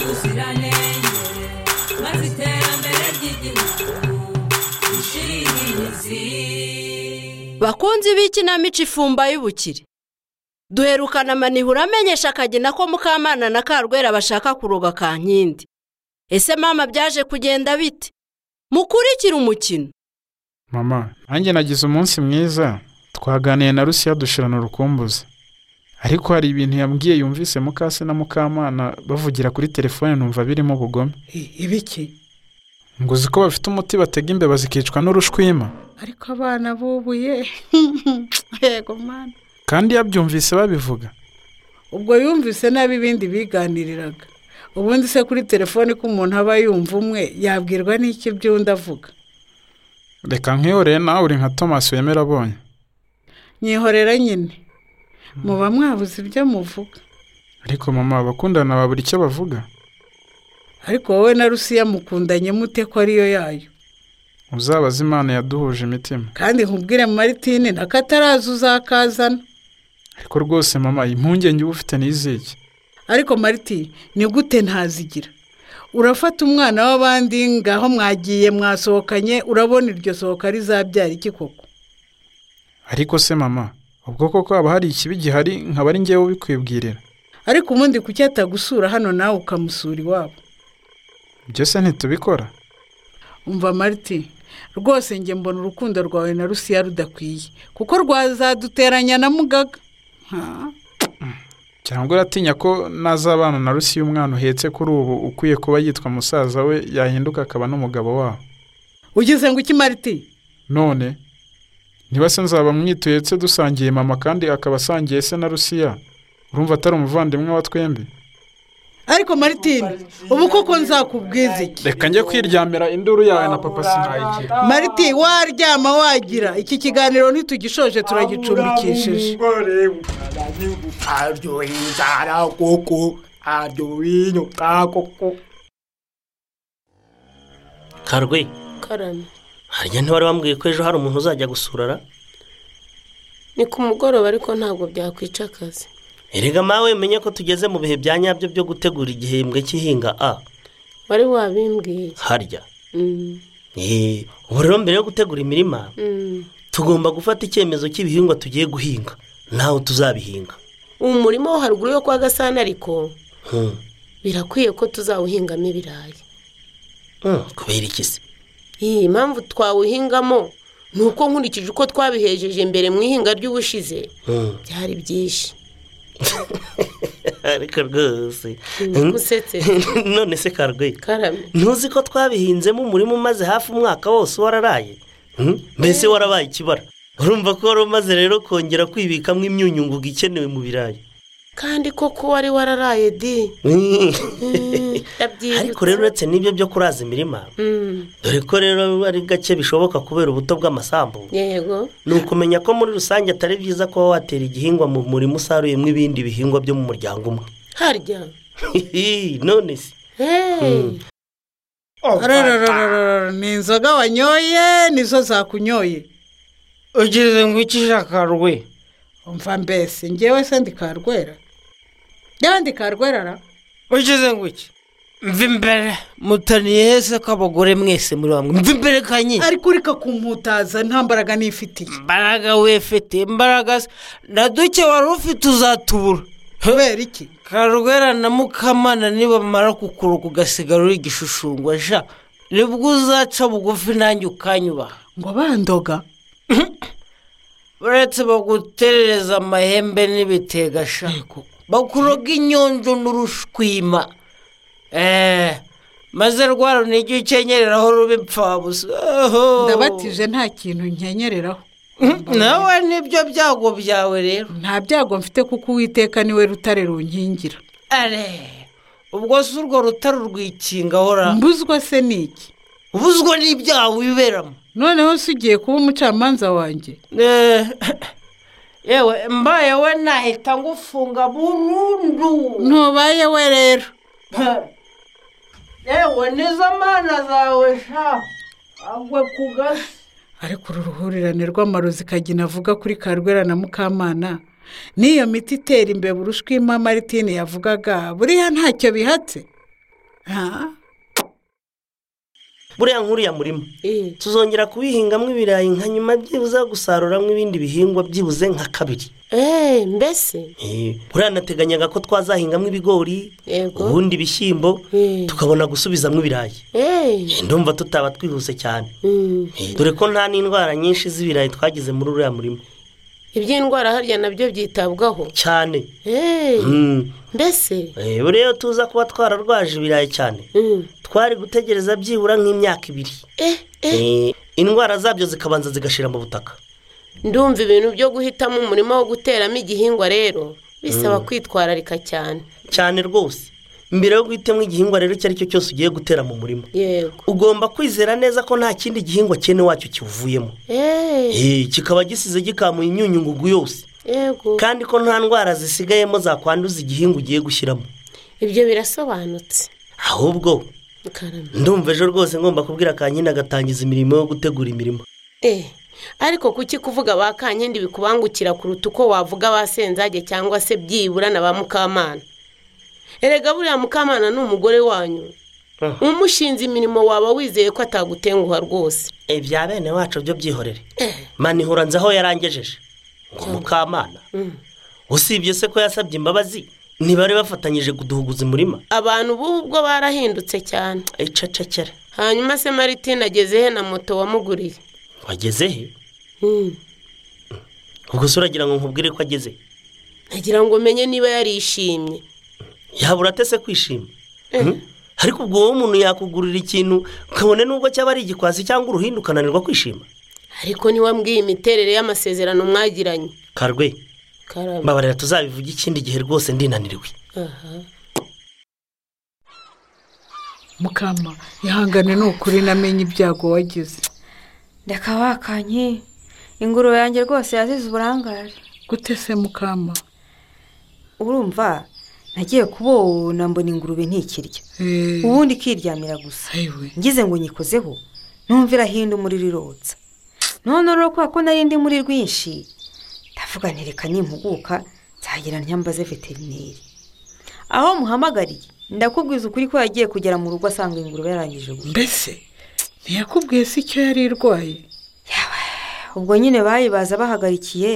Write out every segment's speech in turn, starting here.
ubuziranenge maze iterambere ry'igihugu rishire imizi bakunzi b'ikinamico ifumba y'ubukire duherukana amanihura amenyesha akagina ko mukamana na karwera bashaka kuroga kankindi ese mama byaje kugenda bite mukurikire umukino mama nanjye nagize umunsi mwiza twaganiye na rusiya dushirana urukumbuzi ariko hari ibintu yambwiye yumvise mukase na mukamana bavugira kuri telefone numva birimo ubugome ibiki ngo uzi ko bafite umuti batega imbeba zikicwa n'urushwima ariko abana bubuye yego mwana kandi yabyumvise babivuga ubwo yumvise nabi ibindi biganiriraga ubundi se kuri telefoni ko umuntu aba yumva umwe yabwirwa n'iki by'undi avuga reka nkiyoreye nawe uri nka tomasi wemera abonye nyihorera nyine muba mwabuze ibyo muvuga ariko mama abakundana babura icyo bavuga ariko wowe na rusiya mukundanye mute ko ariyo yayo uzabaze imana yaduhuje imitima kandi nkubwire maritine na kataraza uzakazana ariko rwose mama impungenge uba ufite n'iziki ariko mariti ni gute ntazigira urafata umwana w'abandi ngaho mwagiye mwasohokanye urabona iryo sohoka rizabyara iki koko ariko se mama ubwo koko haba hari ikibi gihari nkaba ari ngewe ubikwibwirira ariko ubundi kuki atagusura hano nawe ukamusura iwabo ibyo se ntitubikora umva mariti rwose njye mbona urukundo rwawe na rusiya rudakwiye kuko rwazaduteranya na mugaga Ha? cyangwa uratinya ko nazabana na rusi y'umwana uhetse kuri ubu ukwiye kuba yitwa musaza we yahinduka akaba n'umugabo wabo ugize ngo iki mariti none niba se nzaba mwituhetse dusangiye mama kandi akaba asangiye se na rusiya urumva atari umuvandimwe wa twembi ariko maritine ubu koko nzakubwiza iki reka njye kwiryamira induru yawe na papa sinayigira mariti waryama wagira iki kiganiro ntitugishoje turagicumbikishije aryoheye inzara koko aryoheye inyoka koko karwe karame harya ntibari bambwiye ko ejo hari umuntu uzajya gusurara ni ku mugoroba ariko ntabwo byakwica akazi erega mawe menye ko tugeze mu bihe bya nyabyo byo gutegura igihembwe cy'ihinga a wari wabimbwiye harya Mm, Eh, ubu rero mbere yo gutegura imirima mm. tugomba gufata icyemezo cy'ibihingwa tugiye guhinga nawe tuzabihinga ubu murima wo haruguru yo kwa gasana ariko Hmm. birakwiye ko tuzawuhingamo ibirayi Hmm, kubera iki se iyi impamvu twawuhingamo ni uko nkurikije uko twabihejeje mbere mu ihinga ry'ubushize Hmm. byari byinshi ariko rwose Hmm. usetse none se karwe karame ntuzi ko twabihinzemo umurima umaze hafi umwaka wose wararaye Hmm? mbese warabaye ikibara urumva ko wari umaze rero kongera kwibikamo imyunyungugu ikenewe mu birayi kandi koko wari wararaye di Hmm. Mm, ndabyibutse. ariko rero uretse n'ibyo byo kuraza imirima Mm, dore ko rero ari gake bishoboka kubera ubuto bw'amasambu yego ni ukumenya ko muri rusange atari byiza kuba watera igihingwa mu murima usaruyemo ibindi bihingwa byo mu muryango umwe harya none se Hey. ararararara ni inzoga wanyoye nizo zakunyoye ugize ngo ikijakarwe umva mbese ngewe se ndikarwera yewe ndikarwerara ugize ngo iki mva imbere mutaniye heza ko abagore mwese muri bamwe mva imbere kanye ariko ureka kumputaza nta mbaraga nifitiye imbaraga wefite imbaraga se na duke wari ufite uzatubura kubera iki karwera na mukamana nibamara kukuruka ugasigara uri igishushanyo sha nibwo uzaca bugufi nanjye ukanyubaha ngo bandoga uretse baguterereza amahembe n'ibitega sha bakuroga inyonjo n'urushwima eee maze rwa runigi ukenyereraho ruba impfabusa Oho. ndabatije nta kintu nkenyereraho nawe nibyo byago byawe rero nta byago mfite kuko uwiteka niwe rutare runkingira are ubwo si urwo rutare urwikingaho ra mbuzwa se ni iki ubuzwa n'ibyaha wiberamo noneho se ugiye kuba umucamanza wanjye Eh, yewe mbaye we nahita ngufunga burundu ntubaye we rero yewe nizo mana zawe sha agwe ku gasi ariko uru ruhurirane rw'amarozi kagina avuga kuri karwera na mukamana n'iyo miti itera imbeba urushwima maritine yavugaga buriya ntacyo bihatse Ha? buriya nk'uriya murima Eh, tuzongera kuwihingamo ibirayi nka nyuma byibuze gusaruramo ibindi bihingwa byibuze nka kabiri eh, mbese Eh, buriya nateganyaga ko twazahingamo ibigori Yego. ubundi ibishyimbo Eh. tukabona gusubizamo ibirayi eh, Eh, ndumva tutaba twihuse cyane mm. Eh, dore ko nta n'indwara nyinshi z'ibirayi twagize muri uriya murima iby'indwara harya nabyo byitabwaho cyane Eh, Mm. mbese Eh, buriya iyo tuza kuba twararwaje ibirayi cyane Mm. twari gutegereza byibura nk'imyaka ibiri eh, eh, Eh, indwara zabyo zikabanza zigashira mu butaka ndumva ibintu byo guhitamo umurima wo guteramo igihingwa rero bisaba kwitwararika cyane cyane rwose mbere yo guhitamo igihingwa rero icyo ari cyo cyose ugiye gutera mu murima yego ugomba kwizera neza ko nta kindi gihingwa cyene wacyo kiwuvuyemo eh, Eh, kikaba gisize gikamuye imyunyungugu yose yego kandi ko nta ndwara zisigayemo zakwanduza igihingwa ugiye gushyiramo ibyo birasobanutse ahubwo karame ndumva ejo rwose ngomba kubwira kanyine agatangiza imirimo yo gutegura imirima Eh, ariko kuki kuvuga ba kankindi bikubangukira kuruta uko wavuga ba senzage cyangwa se byibura na ba mukamana erega buriya mukamana ni umugore wanyu Ah. umushinze imirimo waba wizeye ko atagutenguha rwose ibya bene wacu byo byihorere manihura nzi aho yarangejeje ngo mukamana usibye se ko yasabye imbabazi ntibari bafatanyije kuduhuguza umurima abantu b'ubu ubwo barahindutse cyane icecekere hanyuma se maritine ageze he na moto wamuguriye wageze he Hmm, ubwo se uragira ngo nkubwire ko ageze he? nagira ngo umenye niba yarishimye yabura ate se kwishima Hmm? ariko ubwo wowe umuntu yakugurira ikintu kabone n'ubwo cyaba ari igikwasi cyangwa uruhindu ukananirwa kwishima ariko ntiwambwiye imiterere y'amasezerano mwagiranye karwe karame mbabarira tuzabivuga ikindi gihe rwose ndinaniriwe aha mukama ihangane ni ukuri namenye ibyago wagize reka wakanye ingurube yanjye rwose yazize uburangare gute se mukama urumva nagiye kubona mbona ingurube ntikirya Eh, ubundi ikiryamira gusa ayiwe ngize ngo nyikozeho numva irahinda umuriro irotsa none rero kubera ko nari ndi muri rwinshi ndavuga nti reka nimpuguka nzagira ntyambaze veterineri aho muhamagariye ndakubwiza ukuri ko yagiye kugera mu rugo asanga ingurube yarangije gusa mbese ntiyakubwiye se icyo yari irwaye ubwo nyine bayibaza bahagarikiye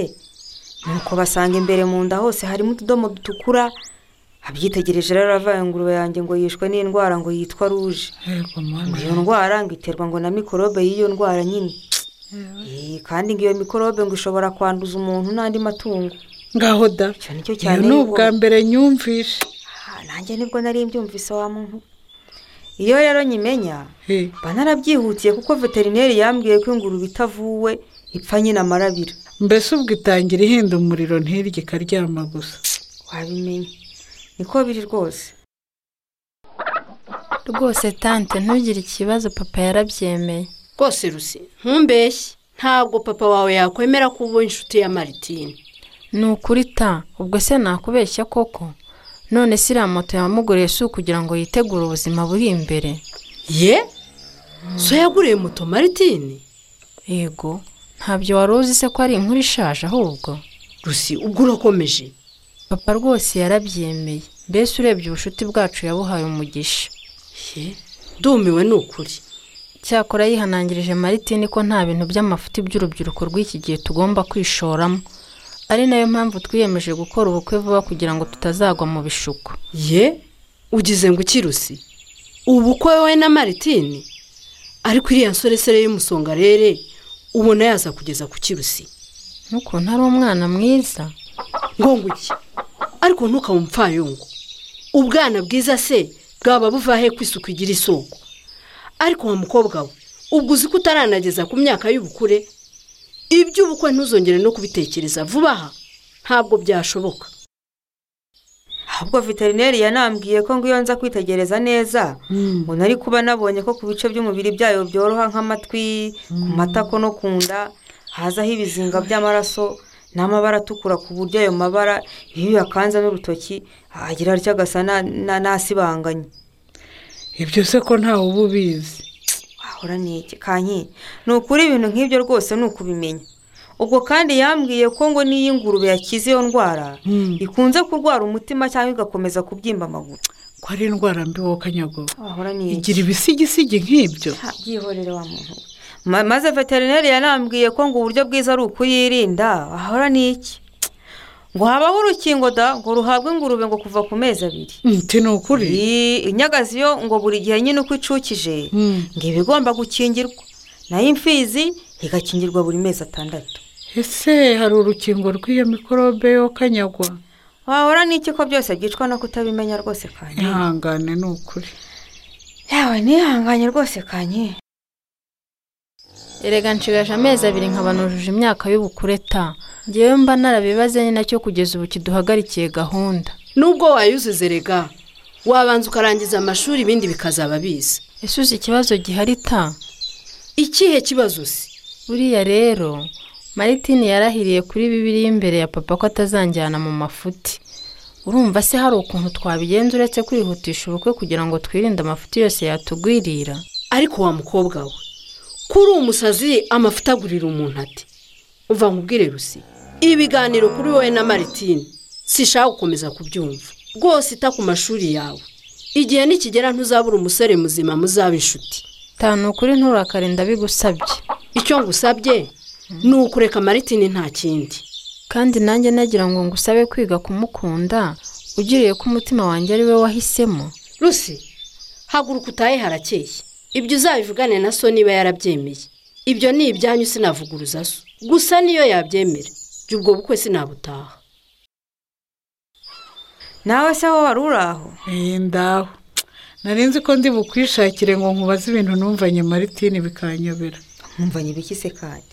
nuko basanga imbere mu nda hose harimo utudomo dutukura abyitegereje rero aravaye ingurube yanjye ngo yishwe n'indwara ngo yitwa ruje yego ngo mwana iyo ndwara ngo iterwa ngo na mikorobe y'iyo ndwara nyine Eh, kandi ngo iyo mikorobe ngo ishobora kwanduza umuntu n'andi matungo ngaho da icyo nicyo iyo cyane ni yuko- ubwa mbere nyumvishe Ah, nanjye nibwo nari mbyumvise wa muntu iyo rero nyimenya Eh, mba narabyihutiye kuko veterineri yambwiye ko ingurube itavuwe ipfa nyine amarabira mbese ubwo itangira ihinda umuriro ntirye ikaryama gusa wabimenya niko biri rwose rwose tante ntugire ikibazo papa yarabyemeye rwose rusi ntumbeshye ntabwo papa wawe yakwemera ko uba inshuti ya maritine ni ukuri ta ubwo se nakubeshya koko none se iriya moto yamuguriye si ukugira ngo yitegure ubuzima buri imbere ye so yaguriye moto maritine yego ntabyo wari uzi se ko ari inkuru ishaje ahubwo rusi ubwo urakomeje papa rwose yarabyemeye mbese urebye ubushuti bwacu yabuhaye umugisha ye ndumiwe ni ukuri cyakora yihanangirije maritini ko nta bintu by'amafuti by'urubyiruko rw'iki gihe tugomba kwishoramo ari nayo mpamvu twiyemeje gukora ubukwe vuba kugira ngo tutazagwa mu bishuko ye ugize ngo iki rusi ubukwe we na maritine ariko iriya nsoresere y'umusongarere ubona yaza kugeza ku kirusi n'ukuntu ari umwana mwiza ngo nguke ariko ntukabe umupfayungu ubwana bwiza se bwaba buva he ko isuku igira isoko ariko wa mukobwa we ubwo uzi ko utaranageza ku myaka y'ubukure iby'ubukwe ntuzongere no kubitekereza vuba aha ntabwo byashoboka ahubwo veterineri yanambwiye ko ngo iyo nza kwitegereza neza ngo nari kuba nabonye ko ku bice by'umubiri byayo byoroha nk'amatwi ku matako no ku nda hazaho ibizinga by'amaraso n'amabara atukura ku buryo ayo mabara iyo uyakanzemo urutoki agira atya agasa na- na- n'asibanganye ibyo se ko ntawe uba ubizi wahora n'iki kanyi ni ukuri ibintu nk'ibyo rwose ni ukubimenya ubwo kandi yambwiye ko ngo n'iyo ingurube yakize iyo ndwara ikunze kurwara umutima cyangwa igakomeza kubyimba amaguru ko ari indwara mbi wowe kanyagowe wahora ni iki igira ibisigisigi nk'ibyo Ha, byihorere wa muntu we. Ma- maze veterineri yanambwiye ko ngo uburyo bwiza ari ukuyirinda ahora ni iki ngo habaho urukingo da ngo ruhabwe ingurube ngo kuva ku mezi abiri nti ni ukuri Iyi- inyagazi yo ngo buri gihe nyine uko icukije Mm. ngo iba igomba gukingirwa nayo imfizi igakingirwa buri mezi atandatu ese hari urukingo rw'iyo mikorobe yo kanyagwa wahora n'iki ko byose byicwa no kutabimenya rwose kanye ihangane ni ukuri yawe nihanganye rwose kanye erega nshigaje amezi abiri nkaba nujuje imyaka y'ubukure ta ngewe mba narabibaze ni nacyo kugeza ubu kiduhagarikiye gahunda nubwo wayuzuze rega wabanza ukarangiza amashuri ibindi bikazaba biza ese uzi ikibazo gihari ta ikihe kibazo se buriya rero maritini yarahiriye kuri bibiri imbere ya papa ko atazanjyana mu mafuti urumva se hari ukuntu twabigenza uretse kwihutisha ubukwe kugira ngo twirinde amafuti yose yatugwirira ariko wa mukobwa we kuri umusazi amafuta agurira umuntu ati umva nkubwire rusi ibiganiro kuri wowe na maritine sishaka gukomeza kubyumva rwose ita ku mashuri yawe igihe nikigera ntuzabura umusore muzima muzaba inshuti tanu ukuri nturakare ndabigusabye icyo ngusabye ni ukureka maritine nta kindi kandi nanjye nagira ngo ngusabe kwiga kumukunda ugiriye ko umutima wanjye ari we wahisemo rusi haguruka utahe harakeye ibyo uzabivugane na so niba yarabyemeye ibyo ni ibyanyu sinavuguruza so gusa niyo yabyemera jya ubwo bukwe sinabutaha nawe se wowe wari uri aho iyi ndaho nari nzi ko ndi bukwishakire ngo nkubaze ibintu numvanye maritine bikanyobera nkumvanye ibiki se kanye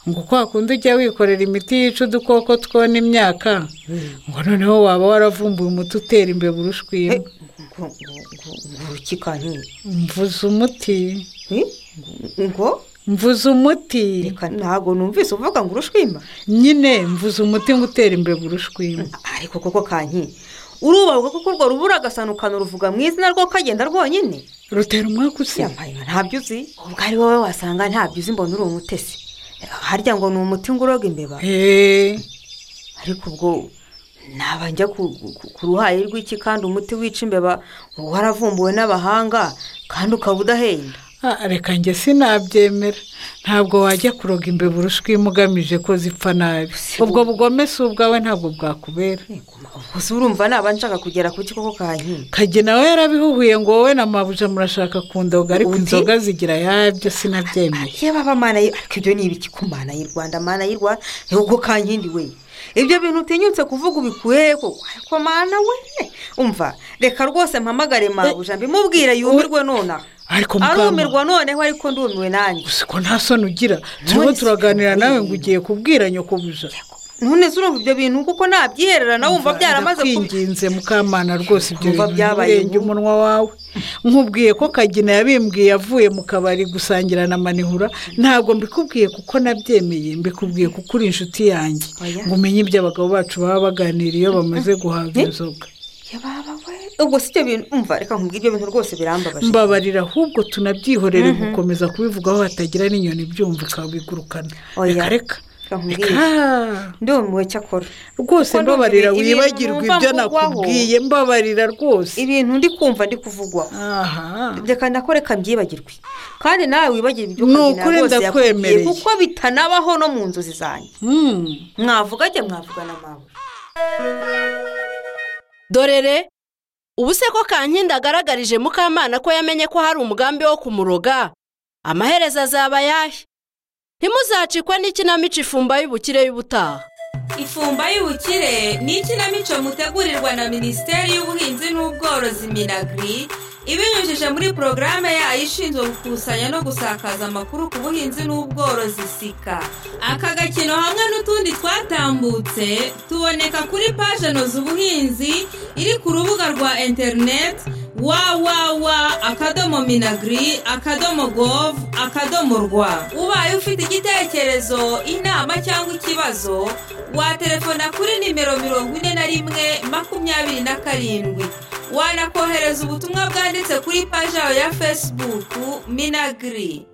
ngo uko wakunda ujya wikorera imiti yica udukoko twona imyaka ngo noneho waba waravumbuye umuti utera imbeba urushwima Eh, ngo ngo ngo uruki kanye mvuze umuti Eh, ngo mvuze umuti reka ntabwo numvise uvuga ngo urushwima nyine mvuze umuti ngo utera imbeba urushwima ariko koko kanye urubahuka kuko urwo rubura agasanukana uruvuga mu izina rwo kagenda rwonyine rutera umwaka usiba yambaye nka ntabyo uzi ubwo ari wowe wasanga ntabyo uzi mbona uri umutesi harya ngo ni umuti ngo uroga imbeba eee ariko ubwo naba njya ku- ku- ku ruhayi rw'iki kandi umuti wica imbeba waravumbuwe n'abahanga kandi ukaba udahenda Ah, reka njye sinabyemera ntabwo wajya kuroga imbeba urushwima ugamije ko zipfa nabi ubwo bugome si ubwawe ntabwo bwakubera gusa urumva naba nshaka kugera ku kikoko kankindi kage nawe yarabihuhuye ngo wowe na mabuja murashaka kundoga ariko Undi? inzoga zigira yabyo sinabyemeye yewe baba mana y- ariko ibyo ni ibiki ku mana y'u rwanda mana y'u rwanda ubwo kankindi we ibyo bintu utinyutse kuvuga ubikuye he koko ariko mana we umva reka rwose mpamagare mabuja mbimubwire yumirwe nonaha ariko mukama arumirwa noneho ariko ndumiwe nanjye gusa ko nta soni ugira turimo None se turaganira nawe ibintu. ngo ugiye kubwira nyokobuja none se urumva ibyo bintu kuko nabyiherera nawe wumva byaramaze kubi- kwinginze mukamana rwose ibyo Wumva bintu byabaye birenga vuba. umunwa wawe nkubwiye ko kagina yabimbwiye avuye mu kabari gusangira na manihura ntabwo mbikubwiye kuko nabyemeye mbikubwiye kuko uri inshuti yanjye Oya. ngo umenye ibyo abagabo bacu baba baganira iyo bamaze guhaga inzoga Ya baba we ubwo si ibyo bintu umva reka nkubwire ibyo bintu rwose birambabaje mbabarira ahubwo tunabyihorere gukomeza kubivugaho hatagira n'inyoni byumva ikabigurukana Oya. reka reka Reka nkubwire. reka ndumiwe cyakora rwose Kuko mbabarira numva ibi- wibagirwa ibintu ibyo numva mvugwaho. nakubwiye mbabarira rwose ibintu ndi kumva ndi kuvugwa aha reka nako reka mbyibagirwe kandi nawe wibagire ibyo Ni ukagena ukuri rwose yakubwiye, ndakwemereye. kuko bitanabaho no mu nzozi zanjye Hmm. mwavuga ajya mwavugana mawe dorere ubu se ko kankindi agaragarije mukamana ko yamenye ko hari umugambi wo kumuroga amaherezo azaba ayahe ntimuzacikwe n'ikinamico ifumba y'ubukire y'ubutaha ifumba y'ubukire ni ikinamico mutegurirwa na minisiteri y'ubuhinzi n'ubworozi minagiri ibinyujije muri porogaramu yayo ishinzwe gukusanya no gusakaza amakuru ku buhinzi n'ubworozi sika aka gakino hamwe n'utundi twatambutse tuboneka kuri paje noza ubuhinzi iri ku rubuga rwa interineti wawawa akadomo minagiri akadomo govu akadomo rwa ubaye ufite igitekerezo inama cyangwa ikibazo watelefona kuri nimero mirongo ine na rimwe makumyabiri na karindwi wanakohereza ubutumwa bwanditse kuri paji yawe ya fesibuku minagiri